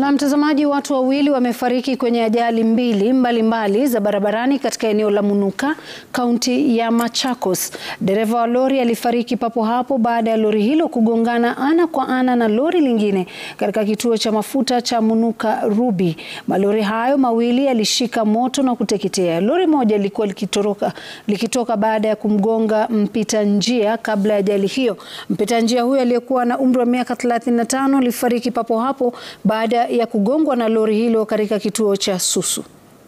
Na mtazamaji, watu wawili wamefariki kwenye ajali mbili mbalimbali mbali za barabarani katika eneo la Munuka, kaunti ya Machakos. Dereva wa lori alifariki papo hapo baada ya lori hilo kugongana ana kwa ana na lori lingine katika kituo cha mafuta cha Munuka Ruby. Malori hayo mawili yalishika moto na kuteketea. Lori moja lilikuwa likitoroka likitoka baada ya kumgonga mpita njia kabla ya ajali hiyo. Mpita njia huyo aliyekuwa na umri wa miaka 35 alifariki papo hapo baada ya kugongwa na lori hilo katika kituo cha Susu.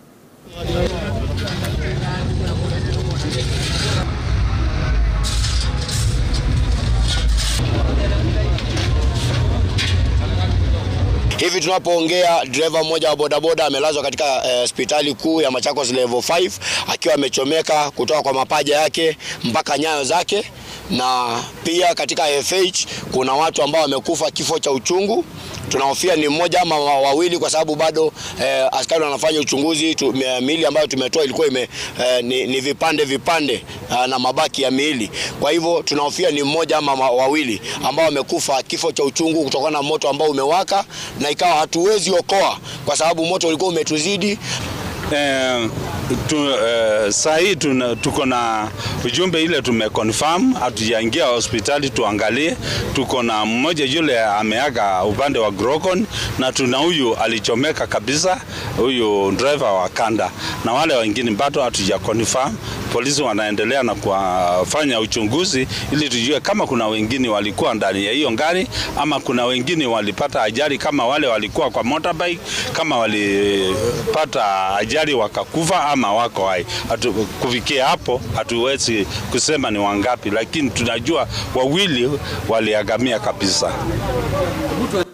Hivi tunapoongea dereva mmoja wa bodaboda amelazwa katika hospitali eh, kuu ya Machakos level 5 akiwa amechomeka kutoka kwa mapaja yake mpaka nyayo zake, na pia katika FH kuna watu ambao wamekufa kifo cha uchungu. Tunahofia ni mmoja ama wawili, kwa sababu bado eh, askari wanafanya uchunguzi tu, miili ambayo tumetoa ilikuwa ime, eh, ni, ni vipande vipande eh, na mabaki ya miili. Kwa hivyo tunahofia ni mmoja ama wawili ambao wamekufa kifo cha uchungu kutokana na moto ambao umewaka na ikawa hatuwezi okoa kwa sababu moto ulikuwa umetuzidi. Eh, tu, eh, saa hii tuko na ujumbe ile tumeconfirm, hatujaingia hospitali tuangalie. Tuko na mmoja yule ameaga upande wa Grokon na tuna huyu alichomeka kabisa, huyu driver wa kanda, na wale wengine bado hatuja confirm. Polisi wanaendelea na kufanya uchunguzi ili tujue kama kuna wengine walikuwa ndani ya hiyo gari ama kuna wengine walipata ajali kama wale walikuwa kwa motorbike, kama walipata ajali wakakufa ama wako hai. Hatu, kufikia hapo hatuwezi kusema ni wangapi, lakini tunajua wawili waliagamia kabisa.